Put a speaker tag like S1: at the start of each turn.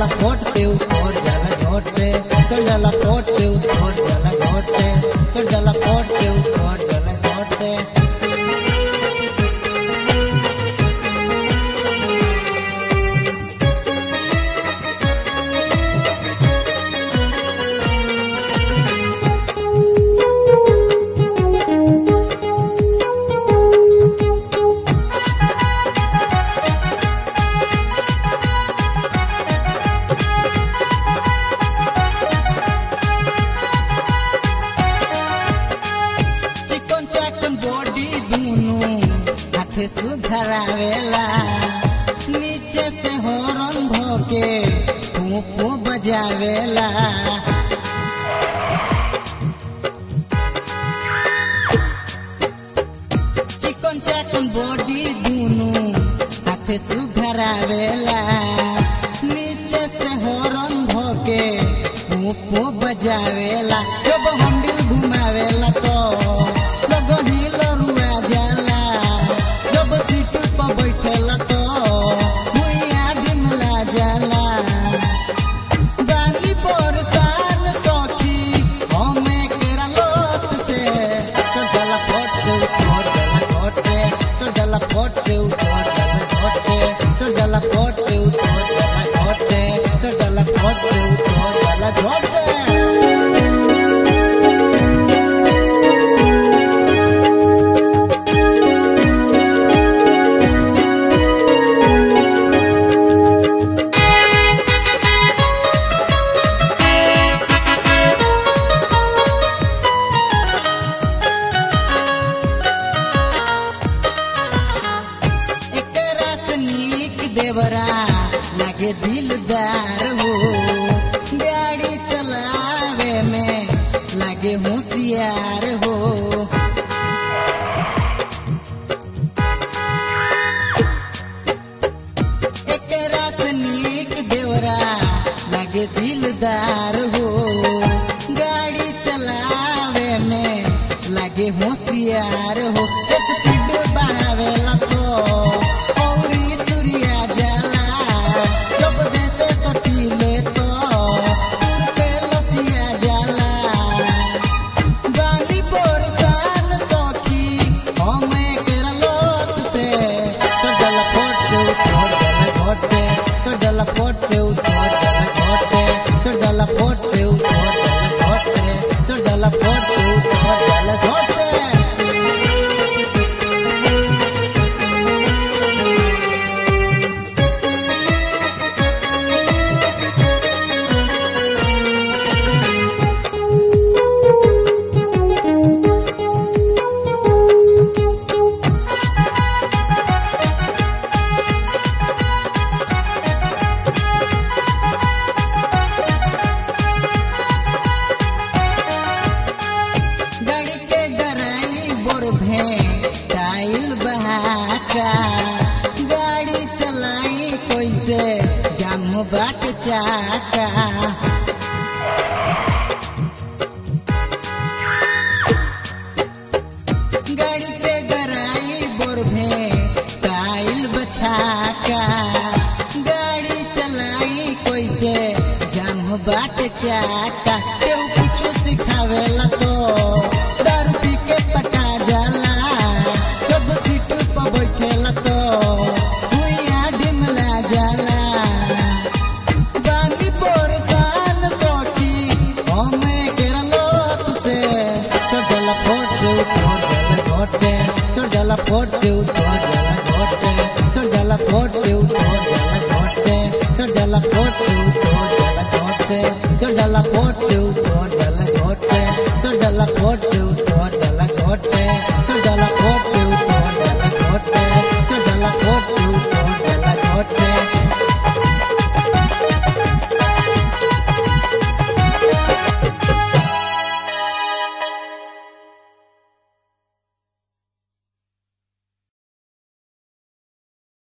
S1: जाला फोट से उतर जाला झोट से चढ़ जाला फोट से उतर जाला झोट से चढ़ जाला फोट से उतर जाला झोट से चिकन चाकन बॉडी दूनु हाथे सुधरावेला नीचे से हॉर्न भोके फूफू बजावेला चिकन चाकन बॉडी दूनु हाथे सुधरावेला नीचे से हॉर्न भोके फूफू बजावेला जब हम दिल घुमावेला तो लोग हिल रुआ जाला जब सीट पर बैठेला तो भुइया डिमला जाला बानी परेशान सखी हमे केरा लोट से तो जला फोट से उछोड़ जला फोट से तो जला फोट से उछोड़ जला फोट से तो जला फोट से उछोड़ जला फोट से तो जला फोट से उछोड़ जला झोट से एकरा से नीक देवरा लागे दिलदार हो गाड़ी चलावे में लागे होशियार हो एकरा से नीक देवरा लागे दिलदार हो गाड़ी चलावे में लागे होशियार हो एक स्पीड बढ़ावेला तो औरी सूर्या जाला जब जैसे कटीले तो उनके लसिया जाला बानी परेशान सखी हमे केरा लोट से तो जला फोट से उछोड़ जला घोट से तो जला फोट से उछोड़ जला घोट से तो जला फोट से उछोड़ जला घोट से तो जला फोट से उछोड़ जला घोट से गाड़ी के डराई बोर भे टाइल बहाका गाड़ी चलाई कैसे जाम बाट चाका गाड़ी के डराई बोर भे टाइल बछाका गाड़ी चलाई कैसे जाम बाट चाका केहू कुछ सिखावेला तो दारू पी के पटा जाला जब सीट पर बैठेला तो भुइया डिमला जाला बानी परेशान सखी हमे केरा लोट से तो जला फोट से उछोड़ जला घोट से तो जला फोट से उछोड़ जला घोट से तो जला फोट से उछोड़ जला घोट से तो जला फोट से उछोड़ जला घोट से तो जला फोट से उछोड़ जला घोट से तो जला फोट से उछोड़ जला घोट से तो जला फोट